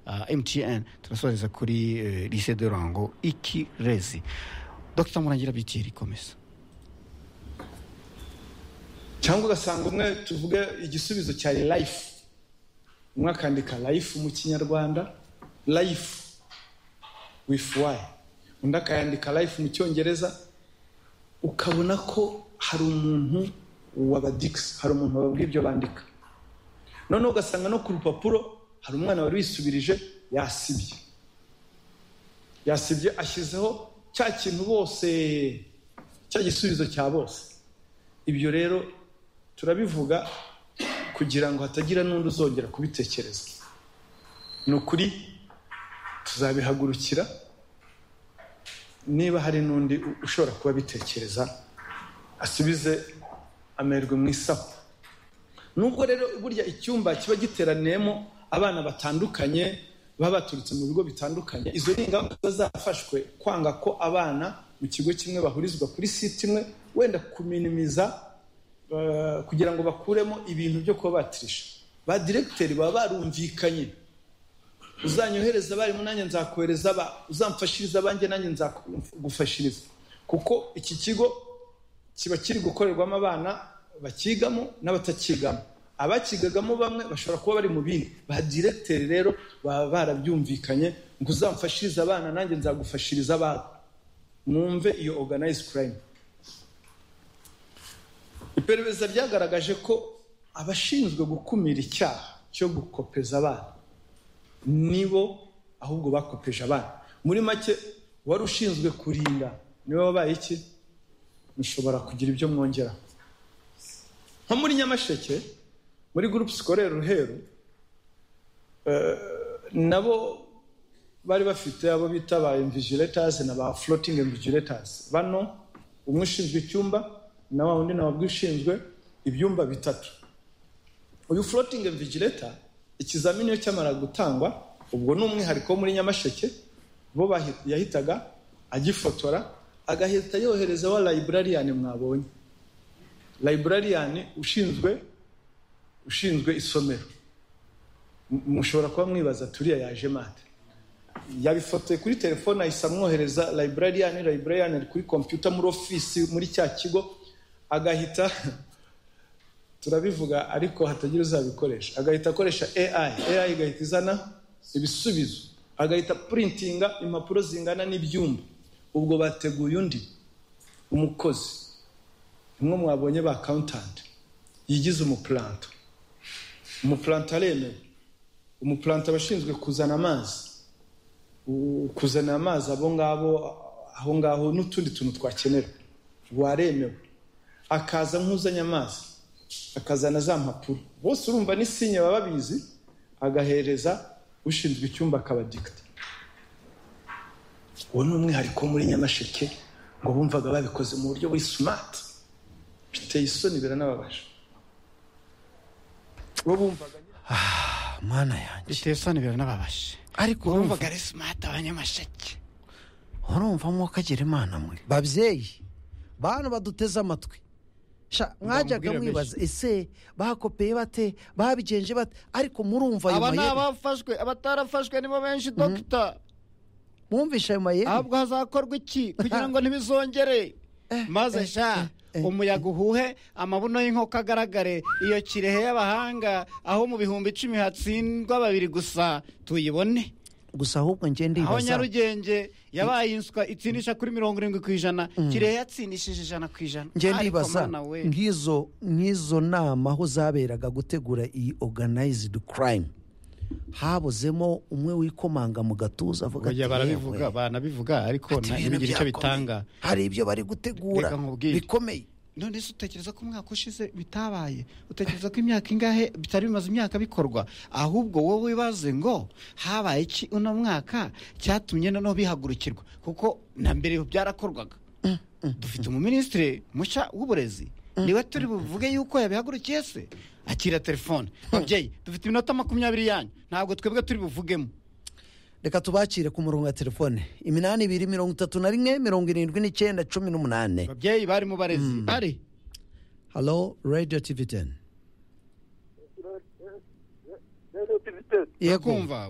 uh, mtn turasoreza kuri uh, lycée de rango ikirezi dr murangira bitiri komeza cyangwa ugasanga umwe tuvuge igisubizo cya life umwe akandika life mu kinyarwanda life with y undi akayandika life mu cyongereza ukabona ko hari umuntu wabadikisi hari umuntu wababwira ibyo bandika noneho ugasanga no ku rupapuro hari umwana wari wisubirije yasibye yasibye ashyizeho cya kintu bose cya gisubizo cya bose ibyo rero turabivuga kugira ngo hatagira n'undi uzongera kubitekereza ni ukuri tuzabihagurukira niba hari n'undi ushobora kuba abitekereza asubize amerwe mu isaho nubwo rero burya icyumba kiba giteraniyemo abana batandukanye baba baturutse mu bigo bitandukanye izo ni ingamba zafashwe kwanga ko abana mu kigo kimwe bahurizwa kuri site imwe wenda kuminimiza kugira ngo bakuremo ibintu byo kuba batirisha ba diregiteri baba barumvikanye uzanyohereza abari nanjye nzakohereza aba uzamfashiriza abanjye nanjye nzagufashiriza kuko iki kigo kiba kiri gukorerwamo abana bakigamo n'abatakigamo abakigagamo bamwe bashobora kuba bari mu bindi ba diregiteri rero baba barabyumvikanye ngo uzamfashirize abana nanjye nzagufashiriza abana mwumve iyo organize crime iperereza ryagaragaje ko abashinzwe gukumira icyaha cyo gukopeza abana nibo ahubwo bakopeje abana muri make wari ushinzwe kurinda niba wabaye iki mushobora kugira ibyo mwongera nko muri nyamasheke muri gurupe sikorere ruheru nabo bari bafite abo bita ba imvigiletazi na ba floating imvigiletazi bano umwe ushinzwe icyumba na wa undi nawe ushinzwe ibyumba bitatu uyu floating imvigiletazi ikizamini iyo cyamara gutangwa ubwo ni umwihariko wo muri nyamasheke bo yahitaga agifotora agahita yohereza wa layiburariyani mwabonye layiburariyani ushinzwe ushinzwe isomero mushobora kuba mwibaza turiya yaje mate yabifotoye kuri telefone ahise amwohereza layiburariyani layiburariyani ari kuri kompiyuta muri ofisi muri cya kigo agahita turabivuga ariko hatagira uzabikoresha agahita akoresha AI AI igahita izana ibisubizo agahita purintinga impapuro zingana n'ibyumba ubwo bateguye undi umukozi nimwe mwabonye ba kawuntanti yigize umupuranta umupuranta aremewe umupuranta aba ashinzwe kuzana amazi kuzana amazi abo ngabo aho ngaho n'utundi tuntu twakenera waremewe akaza nk'uzanye amazi akazana za mpapuro bose urumva n'isinya baba babizi agahereza ushinzwe icyumba akabadikita uwo ni umwihariko muri nyamasheke ngo bumvaga babikoze mu buryo buri sumati biteye isoni biranababaje bo bumvaga mwana yanjye biteye isoni biranababaje ariko bumvaga ari sumati abanyamasheke urumva mwuka agira imana mwe babyeyi bantu baduteze amatwi mwajyaga mwibaza ese bakopeye bate babigenje bate ariko murumva ayo mayeri aba ni abafashwe abatarafashwe nibo benshi dogita mwumvisha ayo mayeri ahubwo hazakorwa iki kugira ngo ntibizongere maze sha umuyaga uhuhe amabuno y'inkoko agaragare iyo kirehe y'abahanga aho mu bihumbi icumi hatsindwa babiri gusa tuyibone gusa ahubwo ngende aho nyarugenge yabaye inswa itsindisha kuri mirongo irindwi ku ijana kirehe yatsindishije ijana ku ijana ngende ibaza nk'izo nk'izo nama aho zaberaga gutegura iyi organized crime habuzemo umwe wikomanga mu gatuza avuga ati barabivuga banabivuga ariko ntibigira icyo bitanga hari ibyo bari gutegura bikomeye none se utekereza ko umwaka ushize bitabaye utekereza ko imyaka ingahe bitari bimaze imyaka bikorwa ahubwo wowe wibaze ngo habaye iki uno mwaka cyatumye noneho bihagurukirwa kuko na mbere byarakorwaga dufite umuminisitiri mushya w'uburezi niwe turi buvuge yuko yabihagurukiye se akira telefone babyeyi dufite iminota makumyabiri yanyu ntabwo twebwe turi buvugemo reka tubakire ku murongo wa telefone iminani ibiri mirongo itatu na rimwe mirongo irindwi n'icyenda cumi n'umunani ababyeyi bari mu barezi bari halo radiyo tivi teni yego kumva